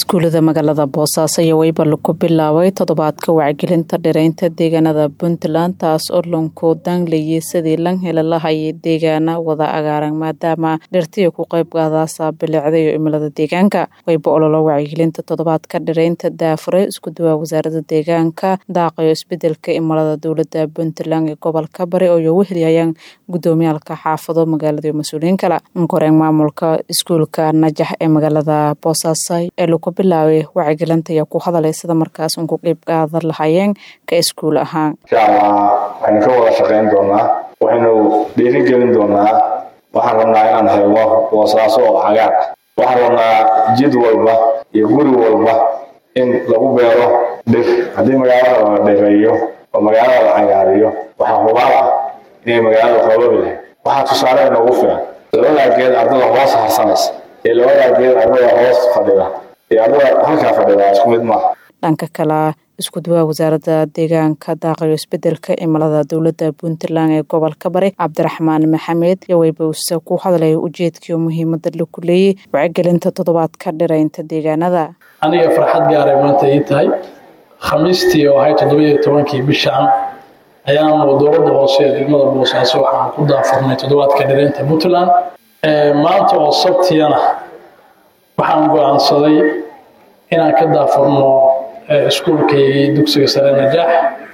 iskuulada magaalada boosaaso iyo weyba lagu bilaabay toddobaadka wacyigelinta dhiraynta deegaanada puntland taas oo lonkoodan layay sidii lan hela lahayay deegaana wada agaaran maadaama dhirtiya ku qayb qaadaasa bilicda iyo imilada deegaanka weyba ololo wacyigelinta toddobaadka dhiraynta daafure isku duwaa wasaarada deegaanka daaqayo isbedelka imilada dowlada puntland ee gobolka bari oo iyogu heliyayaan gudoomiyaalka xaafado magaalada iyo mas-uuliyiin kale koreen maamulka iskuulka najax ee magaalada boosaaso ee lagu bilaabay wacyigelinta ayaa ku hadalay sida markaas un ku qeyb qaadan lahayeen ka iskuul ahaan insha allah waxaynu ka wada shaqayn doonaa waxaynu dhiirigelin doonaa waxaan rabnaa inaan helno boosaaso oo cagaar waxaan rabnaa jid walba iyo guri walba in lagu beero dhir haddii magaalada la dhireeyo oo magaalada la cagaariyo waxaa hubaal ah inay magaalada qoobabi lahayd waxaa tusaale inoogu filan labadaa geed ardada hoos harsanaysa iyo labadaa geed ardada hoos fadhida iyo ardada halkaa fadhida isku mid maaha dhanka kale isku duwaa wasaaradda deegaanka daaqayo isbedelka cimilada dowlada puntland ee gobolka bari cabdiraxmaan maxamed iyo weybawse ku hadlaya ujeedkiio muhiimada laku leeyay wacyigelinta toddobaadka dhiraynta deegaanada aniga farxad gaaray maanta ii tahay khamiistii oo ahay toddobiiyo tobankii bishaan ayaanu dowladda hoose ee degmada boosaaso waxaan ku daafurnay toddobaadka dhiraynta puntland maanta oo sabtiyana waxaan go-aansaday inaan ka daafurno iskuulkaygii dugsiga sare najaax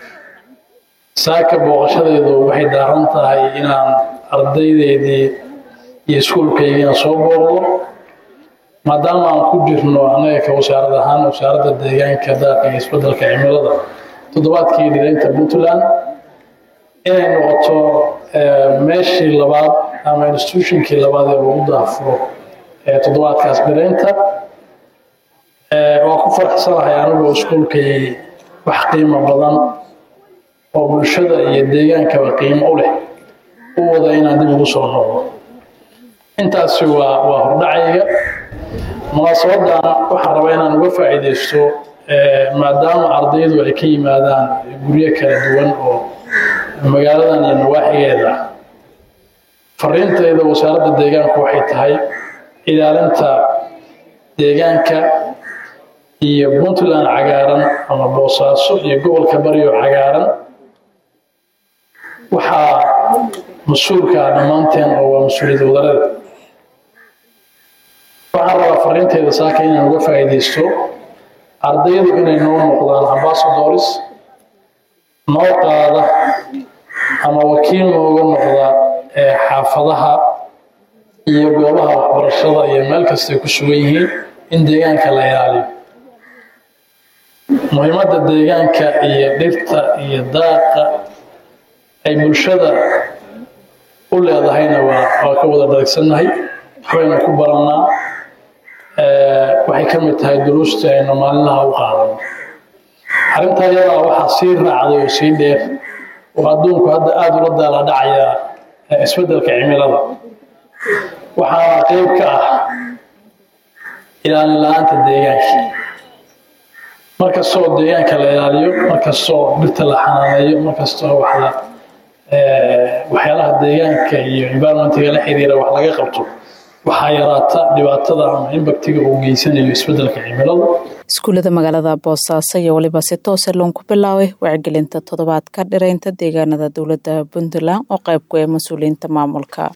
saaka booqashadeedu waxay daaran tahay inaan ardaydeydii iyo iskuulkaygiina soo booqdo maadaama aan ku jirno annaga ka wasaarad ahaan wasaaradda deegaanka daaqa iyo isbedelka cimilada toddobaadkii dhiraynta puntland inay noqoto meeshii labaad ama institutionkii labaad ee lagu daafuro toddobaadkaas dhiraynta waa ku faraxsanahay anigoo iskuulkay wax qiimo badan oo bulshada iyo deegaankaba qiimo u leh u wada inaan dib ugu soo noqdo intaasi waa waa hordhacayga munaasabadan waxaan rabaa inaan uga faa'iidaysto maadaama ardaydu ay ka yimaadaan guryo kala duwan oo magaaladan iyo nawaaxigeeda fariintayda wasaaradda deegaanku waxay tahay ilaalinta deegaanka iyo puntland cagaaran ama boosaaso iyo gobolka bariyo cagaaran waxaa mas-uulkaa dhammaanteen oo waa mas-uuliyad wadarada waxaan rabaa fariinteyda saaka inaan uga faa'iidaysto ardaydu inay noo noqdaan ambasadors noo qaada ama wakiil nooga noqda xaafadaha iyo goobaha waxbarashada iyo meel kastay ku sugan yihiin in deegaanka la ilaaliyo muhiimadda deegaanka iyo dhirta iyo daaqa ay bulshada u leedahayna waa waa ka wada dharagsannahay waxbaynu ku barannaa waxay ka mid tahay duruustii aynu maalinlaha u qaadano arrintaa iyadaa waxaa sii raacday oo sii dheer oo adduunku hadda aada ula daala dhacayaa isbeddelka cimilada waxaana qeyb ka ah ilaalin la-aanta deegaanka markastoo deegaanka la ilaaliyo markastoo dhirta la xanaaneeyo markastoo wax la waxyaalaha deegaanka iyo environmentiga la xiriira wax laga qabto waxaa yaraata dhibaatada ama imbaktiga uu geysanayo isbedelka cimiladu iskuullada magaalada boosaaso iyo weliba si toose loonku bilaabay wacyigelinta toddobaadka dhiraynta deegaanada dowlada puntland oo qayb ku ee mas-uuliyiinta maamulka